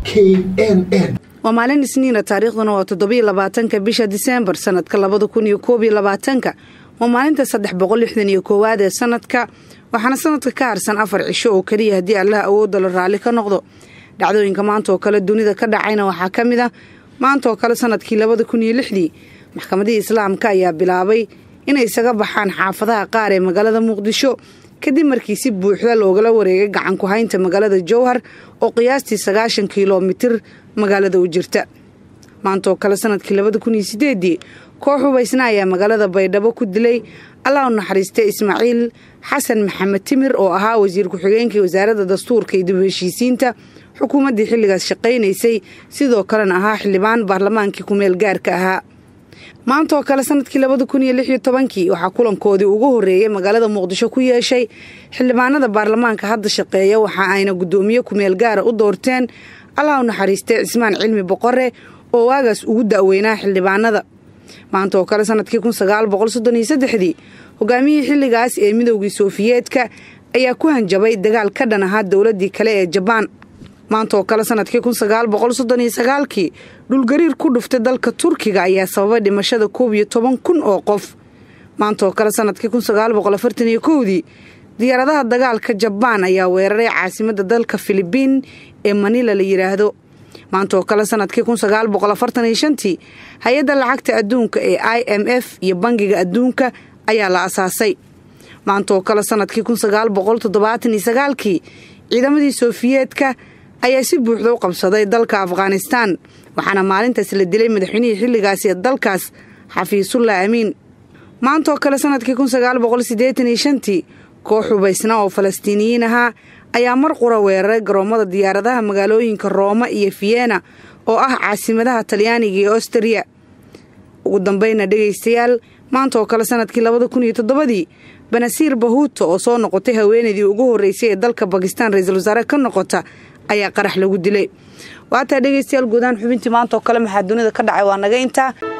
k n n waa maalin isniina taariikhduna waa toddobiyo labaatanka bisha diseembar sanadka labada kun iyo koob iyo labaatanka waa maalinta saddex boqol lixdan iyo koowaad ee sanadka waxaana sanadka ka harsan afar cisho oo keliya haddii allah awoodda la raalli ka noqdo dhacdooyinka maanta oo kale dunida ka dhacayna waxaa ka mid ah maanta oo kale sanadkii labada kun iyo lixdii maxkamadihii islaamka ayaa bilaabay inay isaga baxaan xaafadaha qaar ee magaalada muqdisho kadib markii si buuxda loogala wareegay gacan ku haynta magaalada jowhar oo qiyaastii sagaashan kilomitir magaalada u jirta maanta oo kale sanadkii labada kun iyo sideedii koox hubaysna ayaa magaalada baydhabo ku dilay allah u naxariistay ismaaciil xasan maxamed timir oo ahaa wasiir ku-xigeenkii wasaaradda dastuurka iyo dib u heshiisiinta xukuumaddii xilligaas shaqaynaysay sidoo kalena ahaa xildhibaan baarlamaankii ku-meel gaarka ahaa maanta oo kale sanadkii labada kun iyo lix iyo tobankii waxaa kulankoodii ugu horreeyay magaalada muqdisho ku yeeshay xildhibaanada baarlamaanka hadda shaqeeya waxa ayna guddoomiye ku-meel gaara u doorteen allah u naxariistay cismaan cilmi boqore oo waagaas ugu da'weynaa xildhibaanada maanta oo kale sanadkii kun sagaal boqol soddon iyo saddexdii hogaamiyihii xilligaas ee midowgii soofiyeedka ayaa ku hanjabay dagaal ka dhan ahaa dowladdii kale ee jabaan maanta oo kale sanadkii kun sagaal boqol soddon iyo sagaalkii dhulgariir ku dhuftay dalka turkiga ayaa sababay dhimashada koob iyo toban kun oo qof maanta oo kale sanadkii kun sagaal boqol afartan iyo kowdii diyaaradaha dagaalka jabaan ayaa weeraray caasimadda dalka filibiin ee manila la yidhaahdo maanta oo kale sanadkii kun sagaal boqol afartan iyo shantii hay-adda lacagta adduunka ee i m f iyo bangiga adduunka ayaa la asaasay maanta oo kale sanadkii kun sagaal boqol toddobaatan iyo sagaalkii ciidamadii soofiyeedka ayaa si buuxda u qabsaday dalka afghanistaan waxaana maalintaas la dilay madaxweynihii xilligaas ee dalkaas xafiisullah amiin maanta oo kale sanadkii kun sagaal boqol siddeetan iyo shantii koox hubaysna oo falastiiniyiin ahaa ayaa mar qura weeraray garoommada diyaaradaha magaalooyinka rooma iyo fiyena oo ah caasimadaha talyaaniga iyo ostariya ugu dambayna dhegaystayaal maanta oo kale sanadkii labada kun iyo toddobadii banasiir bahuuto oo soo noqotay haweenaydii ugu horreysay ee dalka bakistaan ra-iisul wasaare ka noqota ayaa qarax lagu dilay waataa dhegaystayaal guudaan xubintii maanta oo kale maxaa dunida ka dhacay waa naga intaa